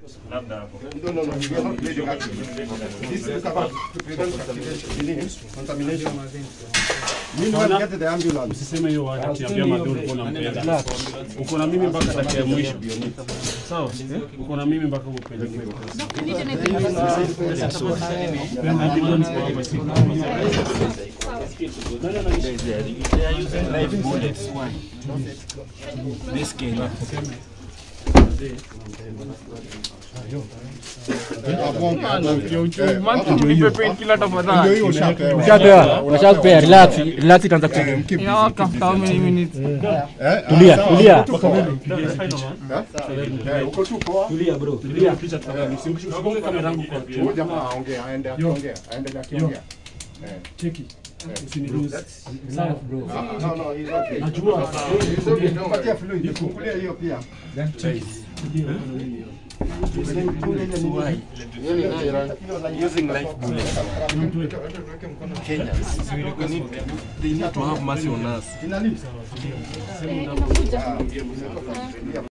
Labda hapo. No, no, no. We are not bleeding actually. This is about to prevent activation, contamination. Meanwhile, get the ambulance. Usiseme hiyo word ati ambia Madhu ulikuwa unampenda. Uko na mimi mpaka dakika ya mwisho. Sawa? Uko na mimi mpaka upeleke. Ndio hiyo ushapewa. Ushapewa, ushapewa, relax, relax itaanza ku Keep busy, keep busy. Eh, tulia, sawa. tulia. Eh, uko tu poa. Tulia picha tafadhali. Usigonge kamera yangu kwa Huyu picha. jamaa aongee, aende akiongea, aende akiongea. Cheki. Usiniruhusu. Sawa. Ah, no, no, he's okay. Najua. He's okay, don't worry. Patia fluid, fungulia hiyo pia. using life bullets. Kenyans, we need, they need to have mercy on us. Inalipa. Eh, inakuja.